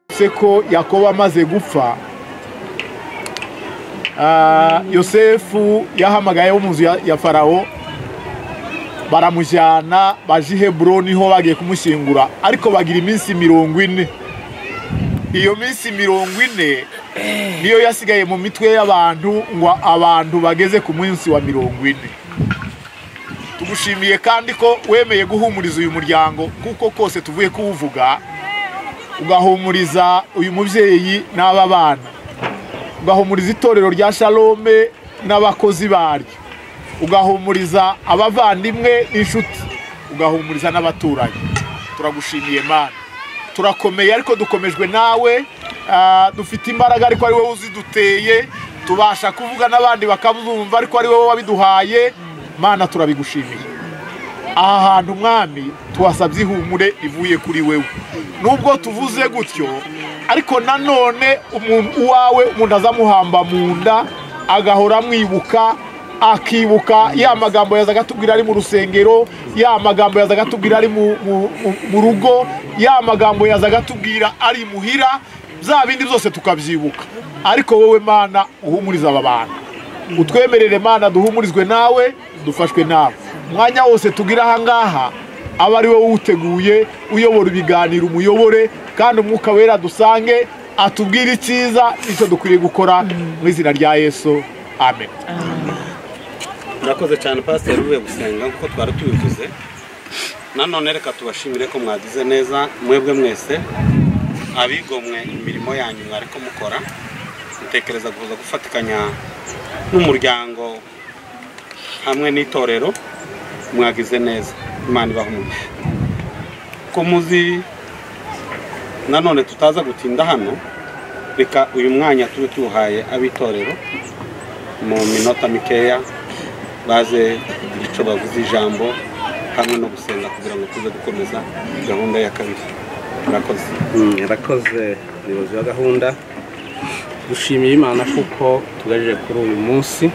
uretse ko yakobo amaze gupfa Ah, yosefu yahamagaye wo mu nzu ya- ya farawo baramujyana baje i heburoni ho bagiye kumushyingura ariko bagira iminsi mirongo ine iyo minsi mirongo ine niyo yasigaye mu mitwe y'abantu ngo abantu bageze ku munsi wa mirongo ine tugushimiye kandi ko wemeye guhumuriza uyu muryango kuko kose tuvuye kuwuvuga ugahumuriza uyu mubyeyi n'aba bana ugahumuriza itorero rya shalome n'abakozi baryo ugahumuriza abavandimwe n'inshuti ugahumuriza n'abaturanyi turagushimiye mana turakomeye ariko dukomejwe nawe ah, dufite imbaraga ariko ari wowe uziduteye tubasha kuvuga n'abandi bakabumva ariko ari wowe wabiduhaye mana turabigushimiye aha hantu mwami tuhasabye ihumure rivuye kuri wewe nubwo tuvuze gutyo ariko nanone umuntu uwawe umuntu azamuhamba mu nda agahora amwibuka akibuka ya magambo yazaga atubwira ari mu rusengero ya magambo yazaga atubwira ari mu- mu- mu- mu rugo ya magambo yazaga atubwira ari muhira bya bindi byose tukabyibuka ariko wowe mana uhumuriza aba bantu utwemerere mana duhumurizwe nawe dufashwe nawe umwanya wose tugira ahangaha aba ari wowe uwuteguye uyobora ibiganiro umuyobore kandi umwuka wera dusange atubwire icyiza nicyo dukwiriye gukora mu izina rya yesu amen murakoze cyane pasiteri uvuye gusenga nk'uko twari tubivuze nanone reka tubashimire ko mwagize neza mwebwe mwese abigomwe imirimo yanyu mwari ko mukora dutekereza kuza gufatikanya n'umuryango hamwe n'itorero mwagize neza imana ibaha umugisha ko muzi nanone tutaza gutinda hano reka uyu mwanya tube tuwuhaye ab'itorero mu minota mikeya baze kugira icyo bavuze ijambo hamwe no gusenga kugira ngo tuze gukomeza gahunda ya kabiri murakoze yarakoze umuyobozi wa gahunda dushimiye imana kuko tugaje kuri uyu munsi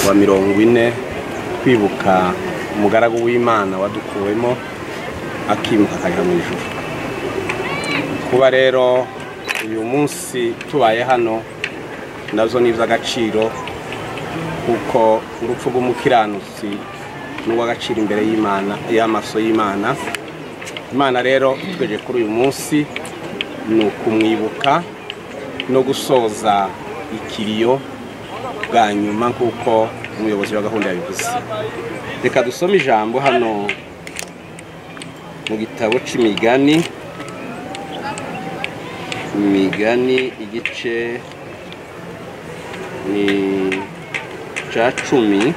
wa mirongo ine twibuka umugaragu w'imana wadukuwemo akimuka akajya mu ijoro kuba rero uyu munsi tubaye hano nazo ni iby'agaciro kuko urupfu rw'umukiranutsi ni urw'agaciro imbere y'imana y'amaso y'imana imana rero tweje kuri uyu munsi ni ukumwibuka no gusoza ikiriyo bwa nyuma nk'uko umuyobozi wa gahunda yabivuze reka dusome ijambo hano mu gitabo cy'imigani imigani igice ni cya cumi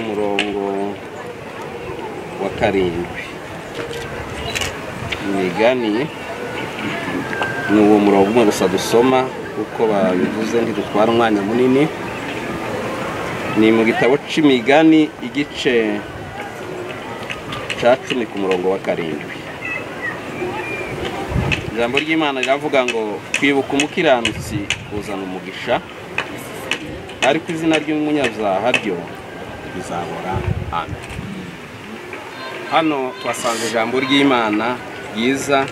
umurongo wa karindwi imigani ni uwo murongo umwe gusa dusoma kuko babivuze ntidutwara umwanya munini ni mu gitabo cy'imigani igice cya cumi ku murongo wa karindwi ijambo ry'imana riravuga ngo kwibuka umukiranutsi kuzana umugisha ariko izina ry'umunyabyaha ryo rizabora amen hano twasanze ijambo ry'imana ryiza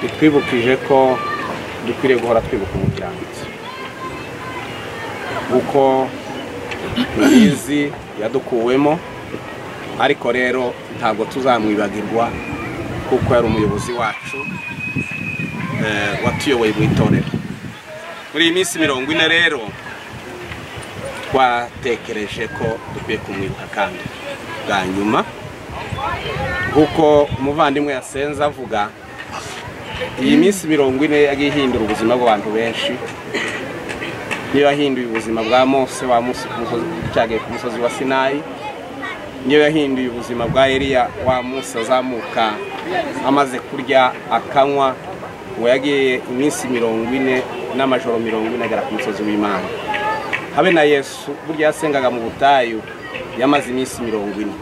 ritwibukije ko dukwiriye guhora twibuka umukiranutsi kuko tubizi yadukuwemo ariko rero ntabwo tuzamwibagirwa kuko yari umuyobozi wacu eh, watuyoboye mu itorero muri iyi minsi mirongo ine rero twatekereje ko dukwiye kumwibuka kandi bwa nyuma nk'uko umuvandimwe yasenze avuga iyi minsi mirongo ine yagiye ihindura ubuzima bw'abantu benshi niyo yahinduye ubuzima bwa mose wa Mose ku musozi- cyagiye ku musozi wa sinayi niyo yahinduye ubuzima bwa eliya wa musi azamuka amaze kurya akanywa ngo yagiye iminsi mirongo ine n'amajoro mirongo ine agera ku musozi w'imana habe na yesu burya yasengaga mu butayu yamaze iminsi mirongo ine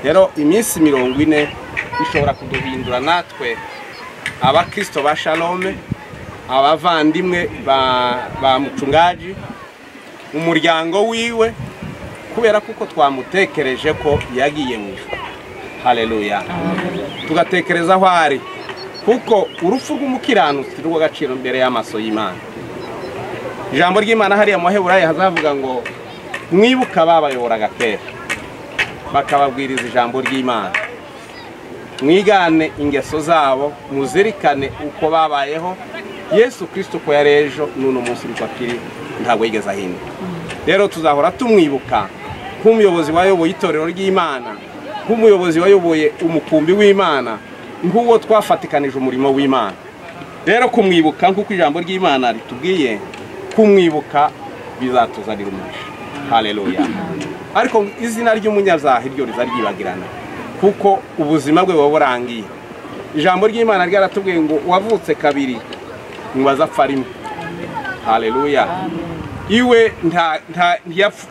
rero iminsi mirongo ine ishobora kuduhindura natwe abakristo ba shalome abavandimwe ba, ba mucungaji umuryango wiwe kubera kuko twamutekereje ko yagiye mu ijuru haleluya tugatekereza aho ari kuko urupfu rw'umukiranutsi rw'agaciro mbere y'amaso y'imana ijambo ry'imana hariya mu baheburayi hazavuga ngo mwibuka babayoboraga kera bakababwiriza ijambo ry'imana mwigane ingeso zabo muzirikane uko babayeho yesu kirisito uko yari ejo n'uno munsi uko akiri ntabwo yigeze ahinduka rero tuzahora tumwibuka nk'umuyobozi wayoboye itorero ry'imana nk'umuyobozi wayoboye umukumbi w'imana nk'uwo twafatikanije umurimo w'imana rero kumwibuka nk'uko ijambo ry'imana ritubwiye kumwibuka bizatuzanira umugisha hareruya ariko izina ry'umunyazaha iryo rizaryibagirana kuko ubuzima bwe buba burangiye ijambo ry'imana ryaratubwiye ngo uwavutse kabiri ntibaza apfa rimwe hareruya iwe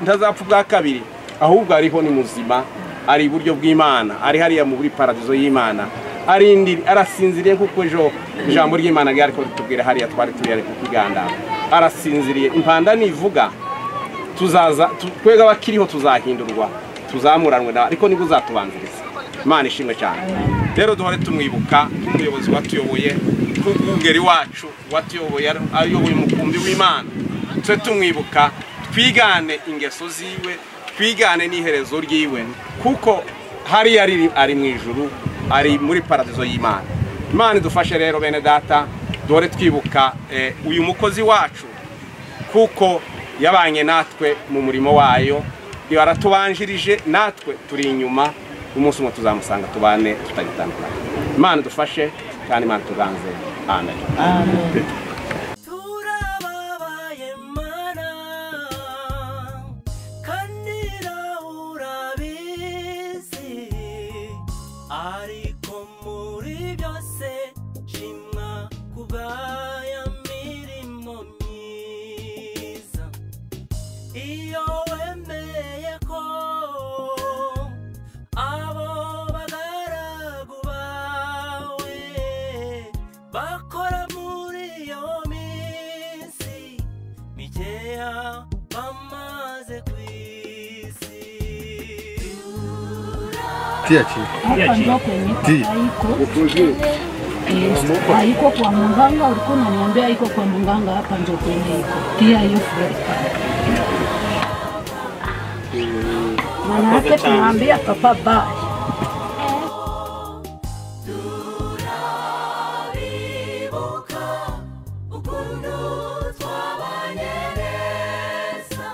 ntazapfa ubwa kabiri ahubwo ariho ni muzima ari iburyo bw'imana ari hariya muri paradizo y'imana arasinziriye kuko ejo ijambo ry'imana ryari tubwire hariya twari turi ari kukiganda arasinziriye impanda nivuga tuzaza twebwe abakiriho tuzahindurwa tuzamuranwe nawe ariko niba uzatubanziriza imana ishimwe cyane rero duhore tumwibuka nk'umuyobozi watuyoboye nk'ubwungeri wacu watuyoboye ayoboye umukumbi w'imana tube tumwibuka twigane ingeso ziwe twigane n'iherezo ry'iwe kuko hariya ari mu ijuru ari muri paradizo y'imana imana idufashe rero bene data duhore twibuka uyu mukozi wacu kuko yabanye natwe mu murimo wayo yaratubanjirije natwe turi inyuma umunsi umwe tuzamusanga tubane tutagitandukanye imana idufashe kandi imana tuganze amen ariko muri byose shimwa kubaya mirimo myiza iyo wemeye ko abo bagaragu bawe bakora muri iyo minsi mikeya bamaze ku isi Hapa ndio kwenye haiko Eh, haiko kwa mganga, ulikuwa unaniambia haiko kwa mganga, hapa ndio kwenye iko pia hiyo fueli Manake tunaambia papa bye. turabibuka ukuntu twabanye neza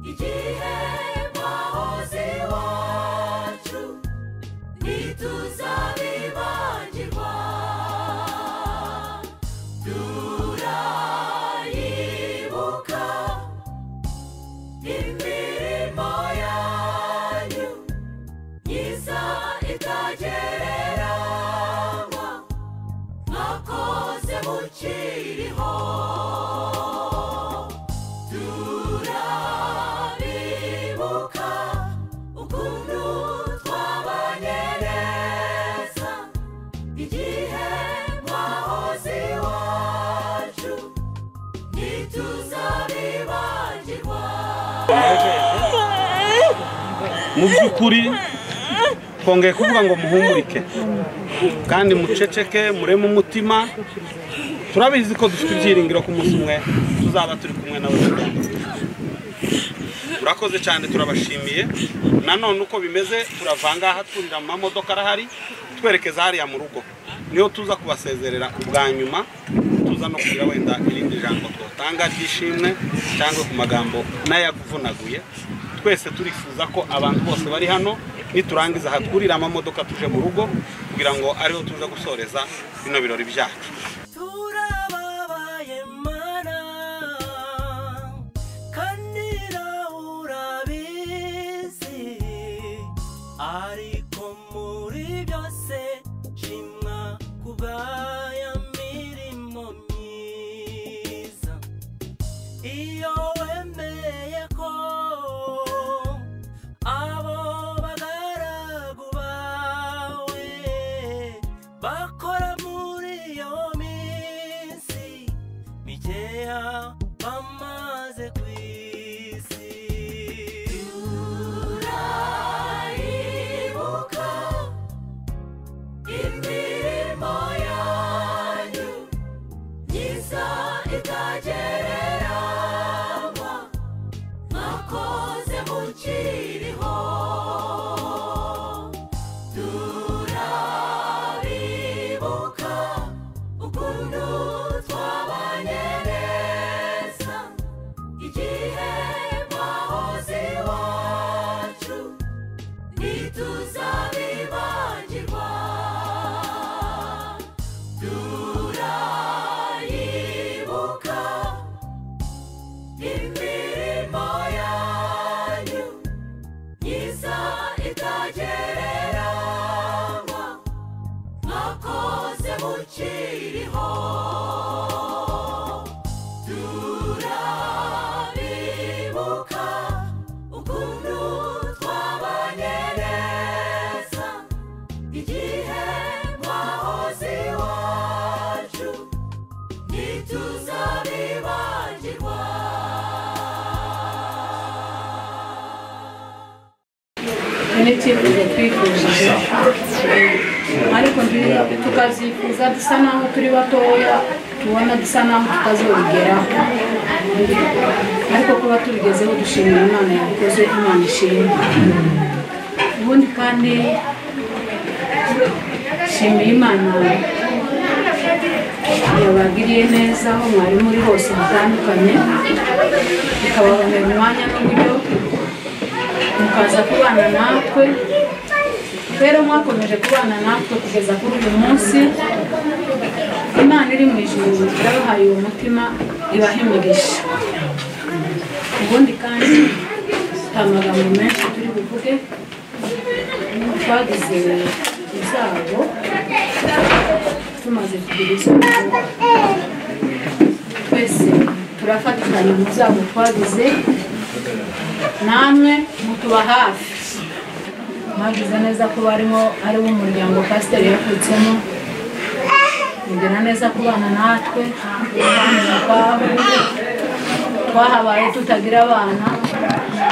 igihe wahoze iwacu ntituzabibagirwa turayibuka imirimo yanyu myiza itagereranywa mwakoze mukiriho turabibuka ukuntu twabanye neza igihe mwahoze iwacu ntituzabibagirwa mu by'ukuri twongeye kuvuga ngo muhumurike kandi muceceke mureme umutima turabizi ko dufite ibyiringiro ku munsi umwe tuzaba turi kumwe nawe mu rwanda murakoze cyane turabashimiye nanone uko bimeze turavangaha twurira mu mamodoka arahari twerekeza hariya mu rugo niyo tuza kubasezerera ubwa nyuma tuza no kugira wenda irindi jambo twatanga ry'ishimwe cyangwa ku magambo n'ayakuvunaguye twese turifuza ko abantu bose bari hano niturangiza hatwurira amamodoka tuje mu rugo kugira ngo ariho tuza gusoreza bino birori byacu turababaye mana kandi nawe urabizi ariko muri byose shimwa kubaya mirimo myiza iyo wemeye ko abo bagaragu bawe bakora muri iyo minsi ukiriho turabibuka ukuntu twabanye neza igihe mwahoze iwacu ntituzabibagirwa n'icyifuzo twifujije ariko nti- tukazifuza dusa naho turi batoya tubona dusa naho tutazabigeraho ariko kuba tubigezeho dushimira imana yabikoze imana ishimwe ubundi kandi nshimiye imana yabagiriye neza aho mwari muri hose hatandukanye ikabahumera umwanya n'uburyo mukaza kubana natwe rero mwakomeje kubana natwe kugeza kuri uyu munsi imana iri mu ijuru yabahaye uwo mutima ibaha imigisha ubundi kandi nta magambo menshi turi buvuge twagize izabo tumaze kugira izo tuvuga. twese turafatikanya mu zabo twagize namwe mutuba hafi mwagize neza ko barimo ari bo umuryango pasiteri yakutsemo mugira neza kubana natwe abana ubwabo twahabaye tutagira abana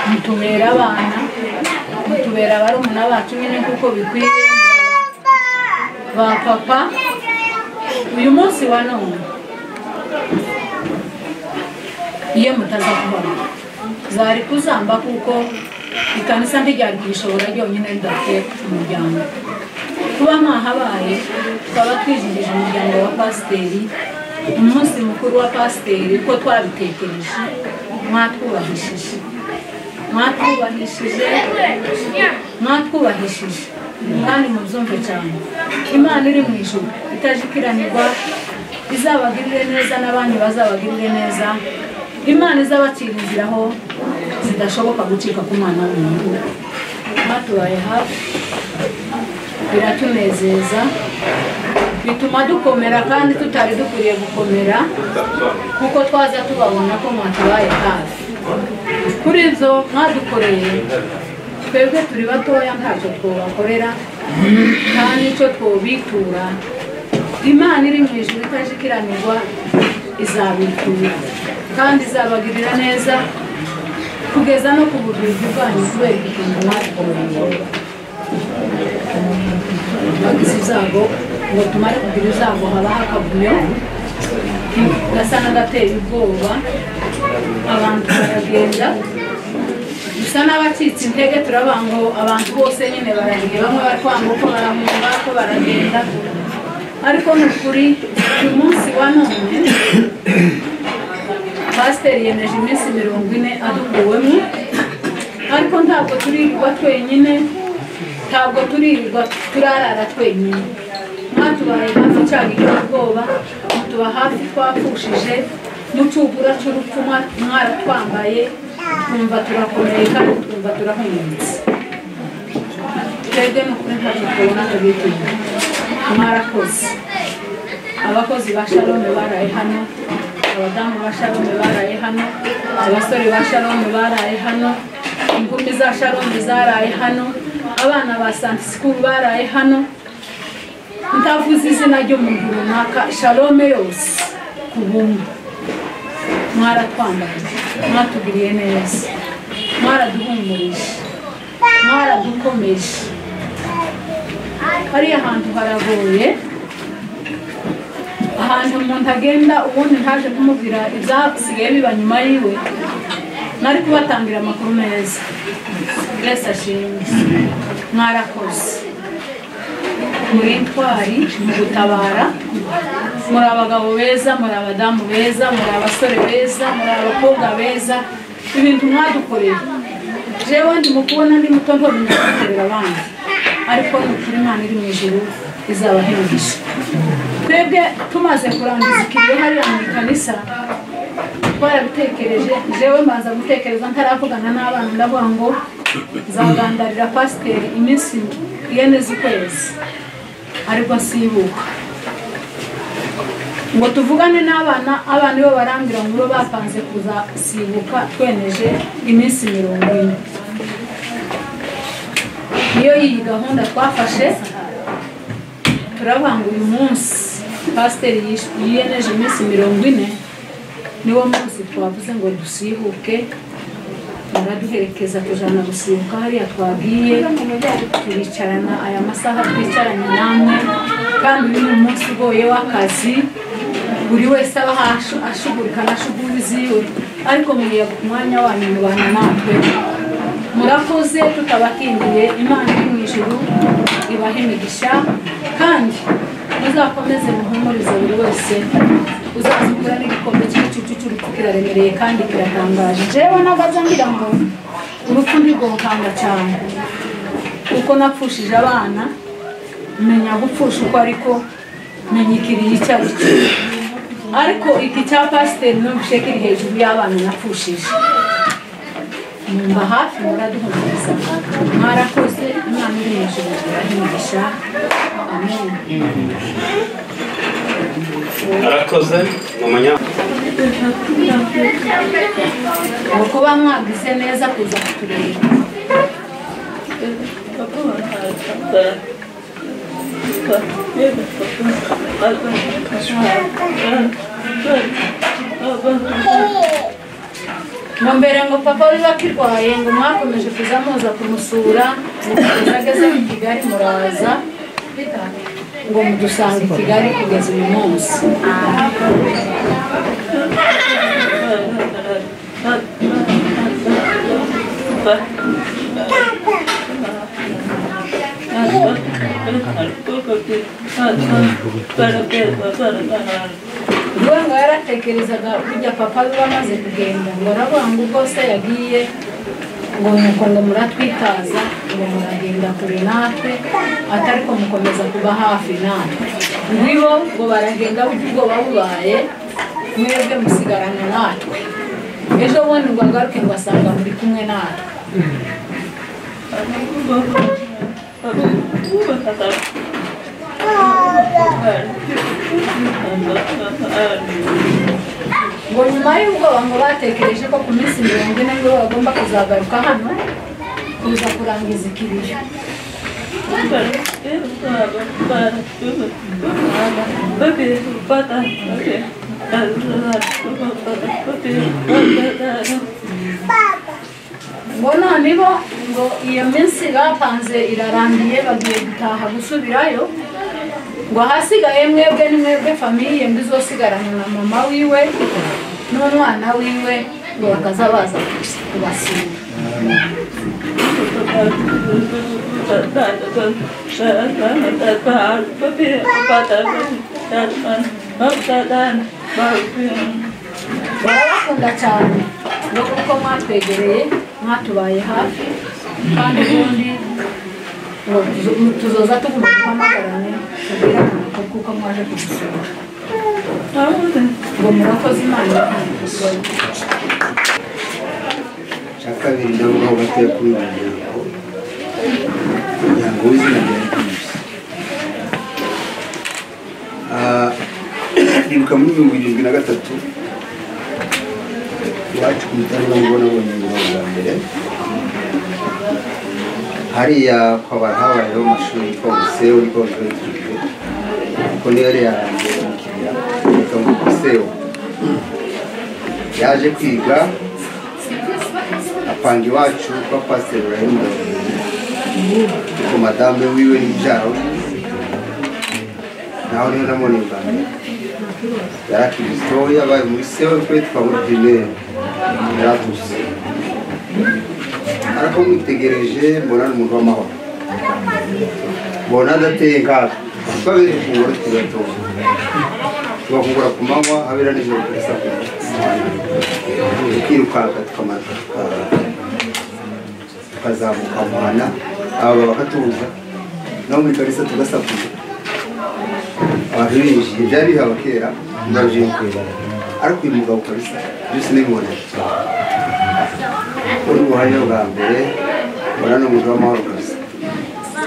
mutubera abana mutubera barumuna bacu nyine kuko bikwiye ba papa uyu munsi wa none iyo mutaza kubana zari kuzamba kuko ikanisa ntiryari kuyishobora ryonyine ridafite umuryango kuba mwahabaye twaba twizihije umuryango wa pasiteri umunsi mukuru wa pasiteri ko twabitekereje mwatwubahishije mwatwubahishije mwatwubahishije kandi mubyumve cyane imana iri mu ijuru itajikiranirwa izabagirire neza n'abandi bazabagirire neza imana izabacira inzira aho zidashoboka gucika ku mwana w'umuntu batubaye hafi biratunezeza bituma dukomera kandi tutari dukwiriye gukomera kuko twaza tubabona ko mwatubaye hafi kuri ibyo mwadukoreye twebwe turi batoya ntacyo twabakorera nta n'icyo twobitura imana iri mu ijuru itajikiranirwa izabitura kandi izabagirira neza kugeza no ku bubiligi bwanyu kubera igituntu mwakoreye bagize ibyago ngo tumare kugira ibyago habaho akavuyo gasa n'agateye ubwoba abantu baragenda dusa n'abacitse intege turabanga ngo abantu bose nyine baragiye bamwe batwanga uko barahunga ko baragenda ariko ni ukuri uyu munsi wa none pasiteri yemeje iminsi mirongo ine adukuwemo ariko ntabwo turirirwa twenyine ntabwo turirirwa turarara twenyine mwatubaye hafi cyagiye ubwoba mutuba hafi twapfushije n'ucugura cy'urupfu mwa- mwaratwambaye twumva turakomeye kandi twumva turahumutse twebwe ni ukuri ntacyo tubona tubituye mwarakoze abakozi ba shalome baraye hano abadamu ba shalome baraye hano abasore ba shalome baraye hano inkumi za shalome zaraye hano abana ba santi sikuru baraye hano ndavuze izina ry'umuntu runaka shalome yose ku buntu mwaratwambaye mwatugiriye neza mwaraduhumurije mwaradukomeje hariya hantu haragoye ahantu umuntu agenda ubundi ntaje kumubwira ibyasigaye biba nyuma yiwe nari kubatangira amakuru meza mbese ashimwe mwarakoze muri intwari mu gutabara muri abagabo beza muri abadamu beza muri abasore beza muri abakobwa beza ibintu mwadukoreye jewe ndi mukubona ndi muto ntobimenya gukorera abandi ariko ni ukuri imana iri mu ijuru izabahengisha twebwe tumaze kurangiza ikiriyo hariya mu ikanisa twarabitekereje jewe mbanza gutekereza ntaravugana n'abana ndavuga ngo nzagandarira pasiteri iminsi ine z'ukwezi ariko nsibuka ngo tuvugane n'abana abana bo barambwira ngo bo bapanze kuzasibuka tweneje iminsi mirongo ine niyo iyi gahunda twafashe turavuga ngo uyu munsi pasiteri yish- yiyemeje iminsi mirongo ine niwo munsi twavuze ngo dusihuke baraduherekeza tujana gusibuka hariya twagiye turicarana aya masaha twicaranye namwe kandi uyu ni umunsi ugoye w'akazi buri wese aba ahash- ashugurika na shuguri ziwe ariko muriye ku mwanya wanyu mubana natwe murakoze tutabakingiye imana iri mu ijuru ibahe imigisha kandi muzakomeze muhumurize buri wese uzazigura n'igikombe cy'igicucu cy'urupfu kiraremereye kandi kiratangaje jewe nagaza ngira ngo urupfu ntirwokanga cyane kuko napfushije abana menya gupfusha uko ariko menya ikiriyo icyo ari cyo ariko iki cya pasiteri n'ubushye kiri hejuru y'abana napfushije numva hafi muraduhumuriza mwarakoze imana iri hejuru irahimisha amen arakoze mu manya ngo kuba mwagize neza kuza kutureba ngo mbere ngo papa biba kirwaye ngo mwakomeje kuza muza kumusura mugeza ageze mu kigali muraza ngo mudusanga i kigali kugeza uyu munsi ubwo ngo yaratekerezaga kujya papa we bamaze kugenda ngo aravuga ngo ubwo se yagiye ngo nuko ngo muratwitaza ngo muragenda kure natwe atari ko mukomeza kuba hafi natwe ngwibo ngo baragenda burya ubwoba bubaye mwebwe musigarana natwe ejo bundi ngo agaruke ngo asanga muri kumwe natwe ngo nyuma y'ubwoba ngo batekereje ko ku minsi mirongo ine ngo bagomba kuzagaruka hano kuza kurangiza ikiriyo ngo none bo ngo iyo minsi bapanze irarangiye bagiye gutaha gusubirayo ngo ahasigaye mwebwe ni mwebwe famiye mbi izosigarana na mama wiwe n'umwana wiwe ngo bakaza baza kubasura barabakunda cyane ngo kuko mwatwegereye mwatubaye hafi kandi ubundi ngo tuzo- tuzoza tuguma duhamagarane tubwirane ko kuko mwaje kudusura ngo murakoze imana ibahe cya kabiri ndavuga aho batuye kuri uyu muryango umuryango w'izina rya pinusi nibuka muri mirongo irindwi na gatatu iwacu ku mutarama ngo nabonye ingoma bwa mbere hariya kwaba habayeho amashuri yitwa busewo yitwa busewo kuko niyo yari yarangiye mu kibira yitwa busewo yaje kwiga apanga iwacu kwa pasiteri urahimu ariko madame wiwe n'ibyaro naho niho namubonye bwa mbere yari akiri mutoya yabaye muri sewe twe twaba muri pirimeri yaratuse ariko mwitegereje mbona ni umuntu w'amahoro mbona adateye nkaga twabere ifunguro tugatora tugafungura ku manywa habera nijoro kuri saa kumi tukirukanka tukamara tukazamuka muhana aba bakatubuza naho muri kalisa tugasakuza abantu binjiye byari bihaba kera ndaje kwibara ariko uyu mugabo kalisa byose n'ibimubona uri ubuhamya bwa mbere mbona ni umugabo w'amahoro kalisa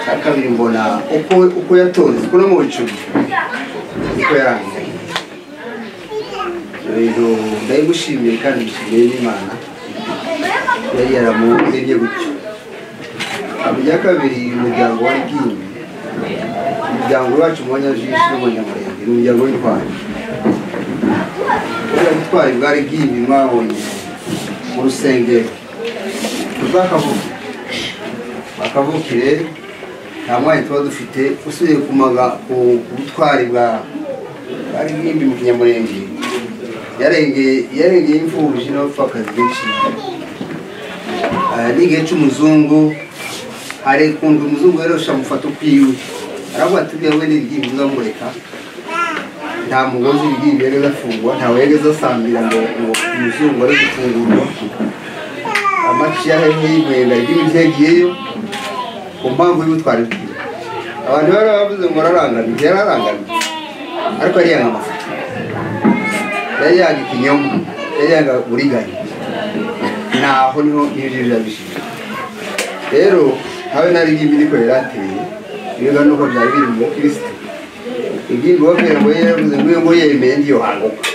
icya kabiri mbona uko uko yatonze uko no mu icumi uko yarangiye ibintu ndabimushimiye kandi mushimiye n'imana yari yaramuremye gutyo ibya kabiri umuryango wa rigingi umuryango wacu mubanyajisho n'umunyamurenge ni umuryango w'intwari kubera ubutwari bwa rigingi mwabonye mu rusengero rw'akavuga bakavukire nta mwanya tuba dufite usubiye ku maga- ku- ku butwari bwa bwa rigimbi mu kinyamurenge yarengeye yarengeye imfubyi n'abapfakazi benshi Ah, n'igihe cy'umuzungu arekunda umuzungu rero shamufata ukwiwe aravuga ati bya we n'irigimbi uzamureka nta mugozi irigimbi yageze afungwa ntawe yageze asambira ngo ngo umuzungu ari gufungurwa amaci y'ahene y'imwenga ry'ibiryo yagiyeyo ku mpamvu y'ubutwari bwiwe abantu bari bavuze ngo ararangamye yari arangamye ariko yari yanga amafoto yari yanga ikinyoma yari yanga uburiganya naho niho nibyo yabishije rero habe nari ngimbi niko yari ateye biga nuko byari biri mu kirisito igimbi wabwira ngo yari yavuze ngo iyo ngo yemeye ndiyo hanguka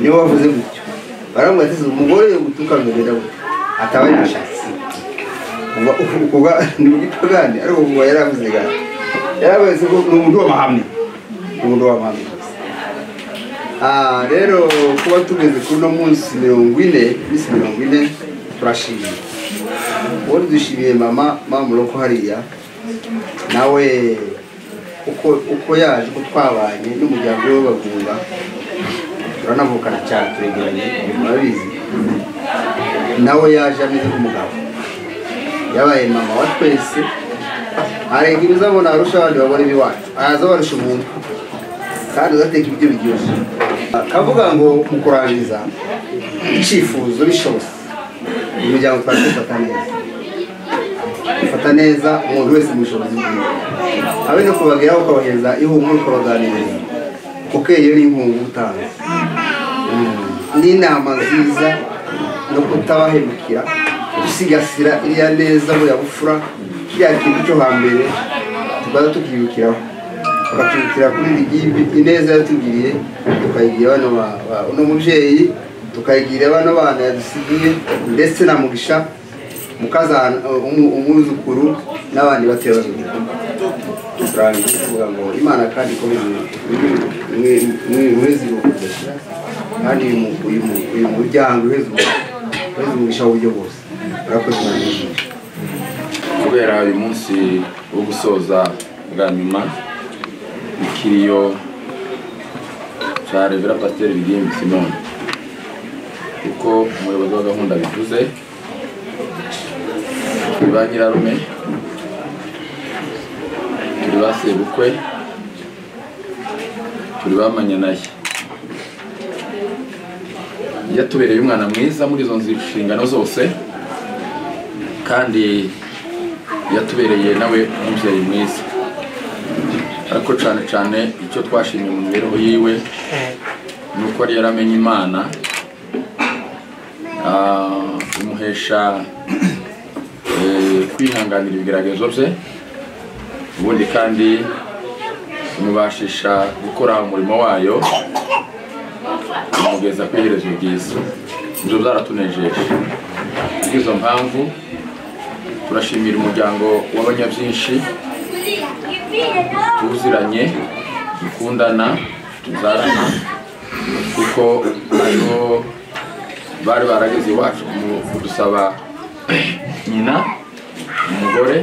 niwe wavuze gutyo baramubwira ati umugore yo gutuka mbere ataba yashatse kuva kuva ni ugitwa gande ariko kuva yaravuze gande yaravuze ko ni umuntu w'amahame ni umuntu w'amahame Ah, rero kuba tugeze kuri uno munsi mirongo ine minsi mirongo ine turashimye ubundi dushimiye mama mama uroko hariya nawe uko uko yaje uko twabanye n'umuryango we w'abagunga turanavukana cyane turegeranye murabizi nawe yaje ameze nk'umugabo yabaye mama wa twese arenga ibizabona arusha abandi babona ibiwacu araza abarusha umuntu kandi ugateka ibiryo biryoshye akavuga ngo mu kurangiza icyifuzo bishobotse umuryango twari dufata neza dufata neza umuntu wese mu bushobozi bwiwe abe no kubageraho ukabahereza ihumure ukabaganiriza kuko iyo ni inkunga uba utanze n'inama nziza no kutabahemukira gusigasira iriya neza buriya bufura kiriya kintu cyo hambere tukaza tukibukiraho tukakibukira kuri iri ngimbi ineza yatugiriye tukayigira bano ba- ba- uno mubyeyi tukayigira bano bana yadusigiye ndetse na mugisha mukazana umu- umwuzukuru n'abandi batoya babiri turangiza kuvuga ngo imana kandi ikomeze mwezi kandi uyu mu- uyu mu- uyu muryango uheze umugisha w'uburyo bwose urakoze imana kubera uyu munsi wo gusoza bwa nyuma ikiriyo cya revera pasiteri rigimbi simoni kuko umuyobozi wa gahunda bivuze turi ba nyirarume turi ba sebukwe turi ba manyanaye yatubereye umwana mwiza muri izo nshingano zose kandi yatubereye nawe umubyeyi mwiza ariko cyane cyane icyo twashimye mu mibereho yiwe ni uko yari yaramenye imana ah, imuhesha eh, kwihanganira ibigeragezo bye ubundi kandi imubashisha gukora umurimo wayo imugeza ku iherezo ryiza ibyo byaratunejeje kubw'izo mpamvu turashimira umuryango w'abanyabyinshi tuziranye dukundana tuzarana kuko aribo bari barageze iwacu kumu- kudusaba nyina umugore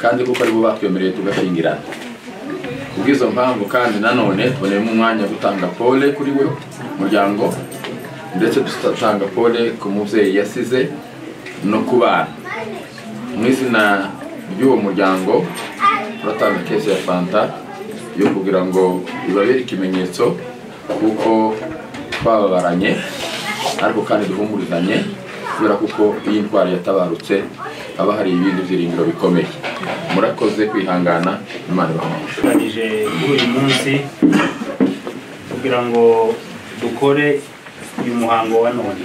kandi kuko aribo batwemereye tugashyingirana kubw'izo mpamvu kandi nanone tuboneyemo umwanya wo gutanga pole kuri we umuryango ndetse dutanga pole ku mubyeyi yasize no ku bana mu izina ry'uwo muryango turatanga kese ya fanta yo kugira ngo ibabere ikimenyetso kuko twababaranye ariko kandi duhumurizanye kubera kuko iyo indwara yatabarutse haba hari ibindi byiringiro bikomeye murakoze kwihangana imana ibahe turangije kuri uyu munsi kugira ngo dukore uyu muhango wa none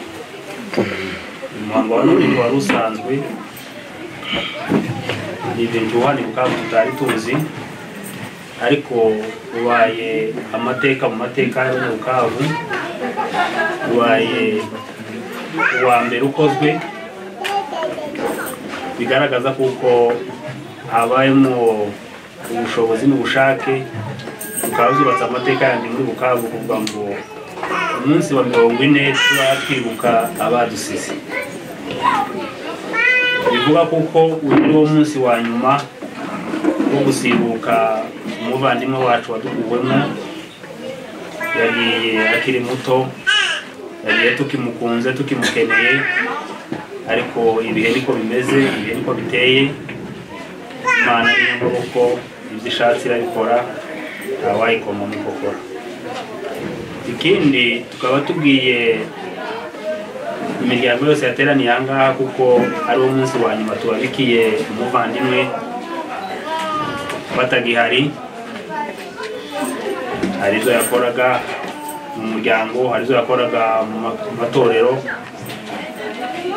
uyu muhango wa none wari usanzwe ni benjuwani bukaba tutari tuzi ariko ubaye amateka mu mateka y'abanyabukavu ubaye uwa mbere ukozwe bigaragaza kuko habayemo ubushobozi n'ubushake bukaba zubatse amateka yandi muri bukavu kuvuga ngo umunsi wa mirongo ine tuba twibuka abadusize bivuga kuko uyu ni wo munsi wa nyuma wo gusimbuka umuvandimwe wacu wadukuwemo yagiye akiri muto yagiye tukimukunze tukimukeneye ariko ibihe niko bimeze ibihe niko biteye imana ni y'amaboko ibyo ishatse irabikora ntawayikoma mu kokora ikindi tukaba tubwiye imiryango yose yateraniye aha ngaha kuko ari wo munsi wa nyuma tubabikiye umuvandimwe batagihari hari izo yakoraga mu muryango hari izo yakoraga mu ma- mu matorero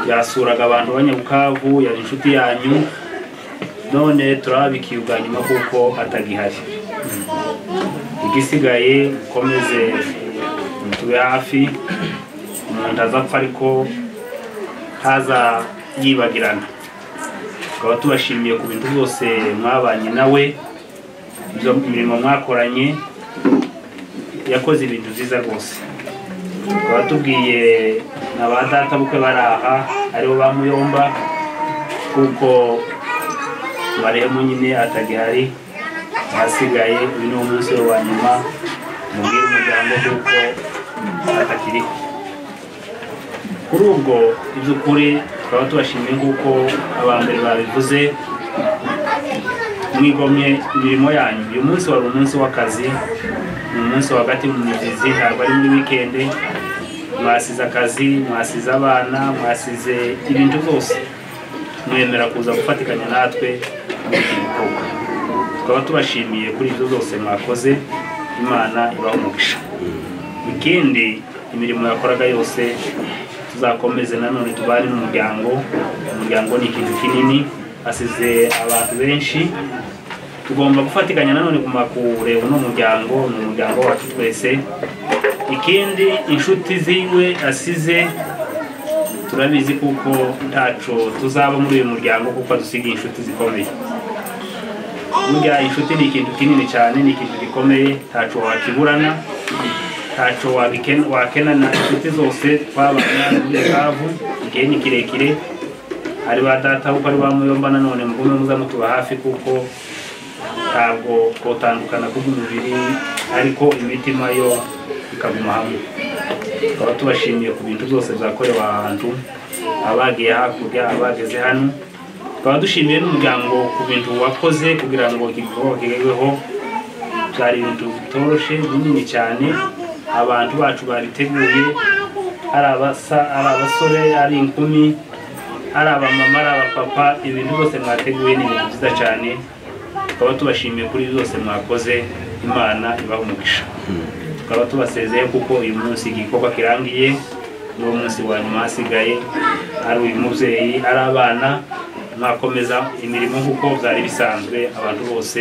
yasuraga abantu b'anyabukavu yari inshuti yanyu none turababikiye ubwa nyuma kuko atagihari igisigaye ukomeze tube hafi umuntu azapfa ariko ntaza yibagirana tukaba tubashimiye ku bintu byose mwabanye nawe ibyo mirimo mwakoranye yakoze ibintu byiza rwose tukaba tubwiye na ba data bukwe bari aha aribo ba muyomba kuko barehemu nyine atagihari ahasigaye uyu ni wo munsi we wa nyuma mubwire umuryango kuko atakiriho kuri ubwo iby'ukuri tukaba tubashimiye nk'uko abambere babivuze mwigomye imirimo yanyu uyu munsi wari umunsi w'akazi ni umunsi wagati mu migezi ntabwo ari muri wikende mwasize akazi mwasize abana mwasize ibintu byose mwemera kuza gufatikanya natwe muri iki gikorwa tukaba tubashimiye kuri ibyo byose mwakoze imana ibaha umugisha ikindi imirimo yakoraga yose tuzakomeze nanone tubane n'umuryango umuryango ni ikintu kinini asize abantu benshi tugomba gufatikanya nanone kuma kureba uno muryango ni umuryango wacu twese ikindi inshuti ziwe asize turabizi kuko ntaco tuzaba muri uyu muryango kuko adusigaye inshuti zikomeye burya inshuti ni ikintu kinini cyane ni ikintu gikomeye ntaco wakiburana ntaco wabiken- wakenana inshuti zose twabana muri kavu igihe ni kirekire ari ba data kuko ari ba muyomba nanone mugume muza mutuba hafi kuko ntabwo twotandukana kubw'umubiri ariko imitima yo ikaguma hamwe tukaba tubashimiye ku bintu byose byakorewe ahantu abagiye hakurya abageze hano tukaba dushimiye n'umuryango ku bintu wakoze kugira ngo iki gikorwa kigerweho byari ibintu bitoroshe binini cyane abantu bacu babiteguye ari abasa ari abasore ari inkumi ari abamama ari abapapa ibintu byose mwateguye ni ibintu byiza cyane tukaba tubashimiye kuri byose mwakoze imana ibaha umugisha tukaba tubasezeye kuko uyu munsi igikorwa kirangiye ni wo munsi wa nyuma hasigaye ari uyu mubyeyi ari abana mwakomeza imirimo nk'uko byari bisanzwe abantu bose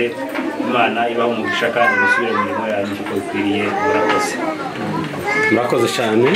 imana ibaha umugisha kandi musubire mu mirimo yanyu kuko bikwiriye murakoze murakoze cyane